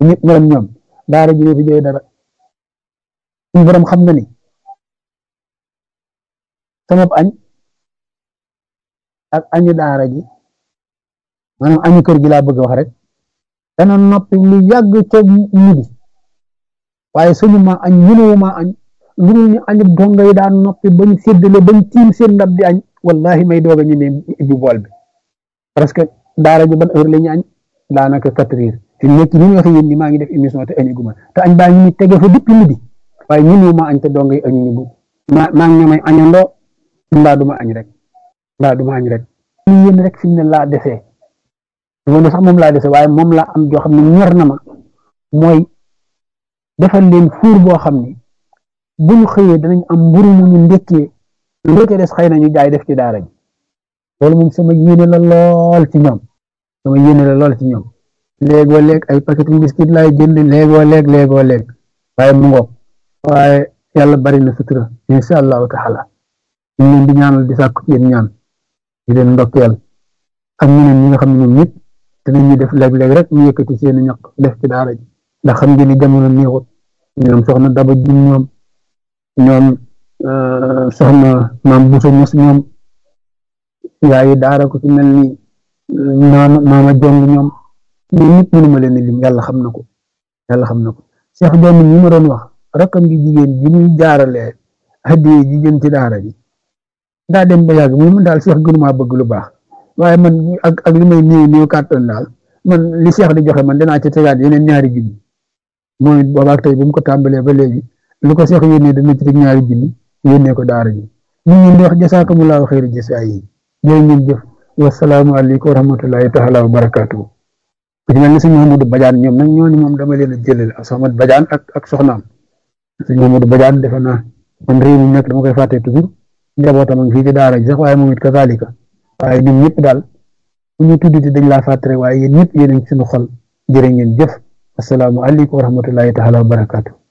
ñëpp meloon ñoom daara ji fi jëlee dara suñu borom xam na ni sama añ ak añu daara ji maanaam añu kër gi laa bëgg wax rek dana noppi lu yàgg ca midi waaye suñu ma añ mënuwu ma añ lu ñu añu donga yi daan noppi bañ séddale bañ tiim seen ndab di añ wallahi may doog a ñu ne ibbi bool bi parce que daara ji ban heure la ñu añ daanaka quatre heures fi nekk ni ñu waxee yéen ni maa ngi def émission te añu guma te añ baa ngi ni tege fa depuis midi waaye mënuwu ma añ te donga yi añu ñu bu ma maa ngi ñoomay añandoo mbaa duma añ rek mbaa duma añ rek ñu yéen rek fi mu ne laa defee dama sax moom laa defee waaye moom laa am joo xam ne ñor na ma mooy defal leen fuur boo xam ne bu ñu xëyee danañ am mburu mu ñu ndekkee lu ca des xëy na ñu jaay def ci daara ji loolu moom sama yéene la lool ci ñoom sama yéene la lool ci ñoom léegoo léeg ay paquet biscuit laay jënd léegoo léeg léegoo léeg waaye mu ngoog waaye yàlla bari na sutura insha allahu taala ñu leen di ñaanal di sàkku ci yéen ñaan di leen ndokkeel ak ñeneen ñi nga xam ne ñoom ñëpp dinañu def léeg-léeg rek ñu yëkkati seen ñaq def ci daara ji ndax xam ngeen ni jamono neexut ñoom soxna daba jum ñoom ñoom soxna maam buso ños ñoom yaayi daara ko ci mel ni maama maama jong ñoom ñoom ñëpp mënuma leen lim yàlla xam na ko yàlla xam na ko Cheikh Doomi ñi ma doon wax rakkam gi jigéen ji muy jaaralee hadiye ji jëm ci daara ji daa dem ba yàgg mu daal Cheikh gënumaa bëgg lu baax waaye man ak ak li may néew néew kàttan daal man li Cheikh di joxe man dinaa ci tegaat yeneen ñaari junni mooy boobaak tey bu mu ko tàmbalee ba léegi lu ko Cheikh yónnee dana ci teg ñaari junni yónnee ko daara ji ñu ngi di wax jasaakumullahu xayri jasaa yi jërë ngeen jëf wasalaamu aleykum wa rahmatullahi taala wa barakaatuhu ku ci mel ni sëñ Mamadou Badiane ñoom nag ñooñu moom dama leen a jëlale ak Soxna Badiane ak ak soxnaam sëñ Mamadou Badiane defe naa man réew mi nekk dama koy fàtte toujours njabootam ak fii ci daara ji sax waaye moom it kazalika waaye ñun ñëpp daal bu ñu tuddati dañ laa fàtte rek waaye yéen ñëpp yéen a ngi suñu xol jërë ngeen jëf asalaamu aleykum wa rahmatullahi taala wa barakaatu